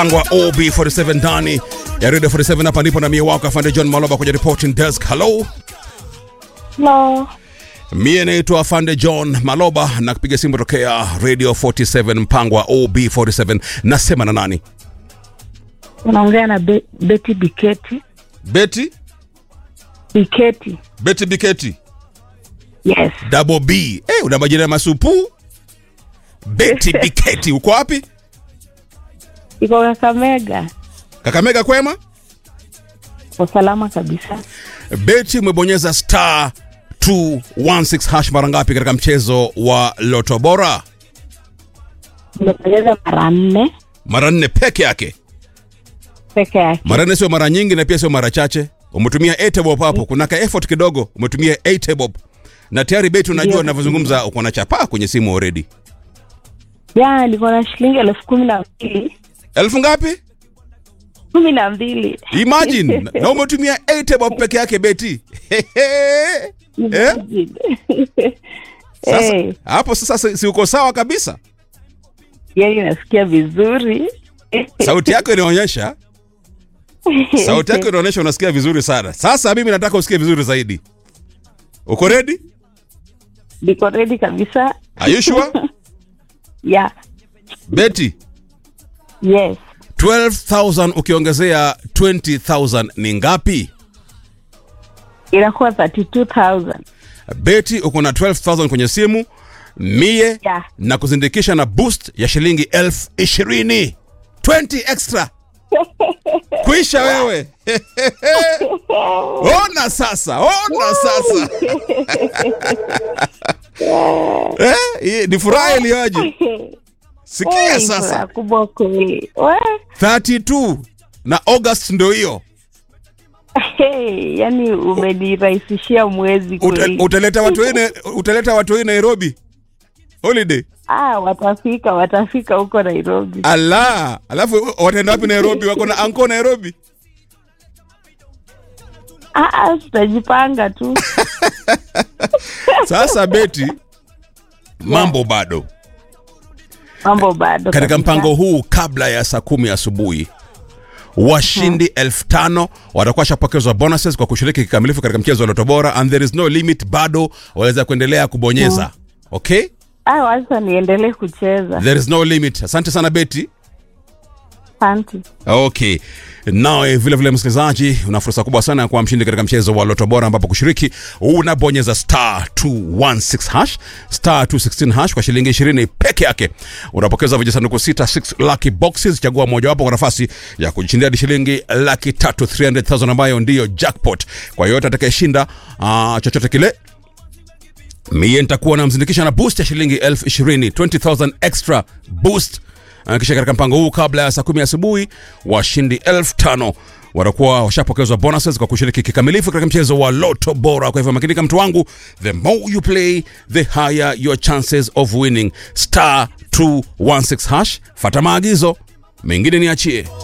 angwa OB47 ndani ya Radio 47 hapa ndipo na mie wako afande John Maloba kwenye reporting desk. Hello. Hello. Mie naitwa afande John Maloba na kupiga simu tokea Radio 47 mpango wa OB47. Nasema na nani? Unaongea na Be Betty Biketi. Betty Biketi. Betty Biketi Yes. Double B. Eh, una majina ya masupu? Betty Biketi uko wapi? Iko Kakamega. Kakamega kwema? Kwa salama kabisa. Betty umebonyeza star 216 hash mara ngapi katika mchezo wa Loto Bora? Nimepoteza mara nne Mara nne peke yake. peke yake. Mara nne sio mara nyingi na pia sio mara chache. Umetumia 8 bob hapo, kuna ka effort kidogo, umetumia 8 bob. Na tayari Betty unajua Ndio. ninavyozungumza uko na chapaa kwenye simu already. Jana nilikuwa na shilingi elfu kumi na mbili. Elfu ngapi? Kumi na mbili. Imagine. na umetumia 8 bob peke yake Betty. Eh? Imagine. Sasa Eh, hapo sasa si, si uko sawa kabisa. yaani nasikia vizuri. Sauti yako inaonyesha sauti yako inaonyesha unasikia vizuri sana. Sasa mimi nataka usikie vizuri zaidi. Uko ready? Niko ready kabisa. Are you sure? Yeah. Betty, Yes. 12,000 ukiongezea 20,000 ni ngapi? Inakuwa 32,000. Betty, uko na 12,000 kwenye simu mie Yeah. na kuzindikisha na boost ya shilingi elfu ishirini 20 extra kuisha wewe ona sasa ona sasa eh, hii ni furaha iliyoje sikia Eh, sasa furaha kubwa kweli. We. 32 na august ndo hiyo Hey, yani umenirahisishia mwezi Uta, kweli. utaleta watu wengine utaleta watu wengine nairobi holiday Ah, watafika watafika huko Nairobi. ala alafu wataenda wapi nairobi wako na anko nairobi Ah, ah, tutajipanga tu. sasa beti mambo bado Mambo bado. katika kabisa. mpango huu kabla ya saa kumi asubuhi washindi elfu tano watakuwa shapokezwa bonuses kwa kushiriki kikamilifu katika mchezo wa loto bora and there is no limit bado waweza kuendelea kubonyeza okay Ah, wacha niendelee kucheza. there is no limit asante sana beti Asante. okay nawe vile vile msikilizaji una fursa kubwa sana ya kuwa mshindi katika mchezo wa loto bora ambapo kushiriki unabonyeza star 216 hash star 216 hash kwa shilingi 20 peke yake unapokeza vijisanduku 6 6 lucky boxes chagua mojawapo kwa nafasi ya kujishindia hadi shilingi laki tatu 300000 ambayo ndiyo jackpot kwa yoyote atakayeshinda uh, chochote kile mie nitakuwa namzindikisha na boost ya shilingi elfu ishirini 20000 extra boost Uh, kisha katika mpango huu kabla ya saa kumi asubuhi washindi elfu tano watakuwa washapokezwa bonuses kwa kushiriki kikamilifu katika mchezo wa loto bora kwa hivyo makinika mtu wangu the more you play the higher your chances of winning star 216 hash fata maagizo mengine niachie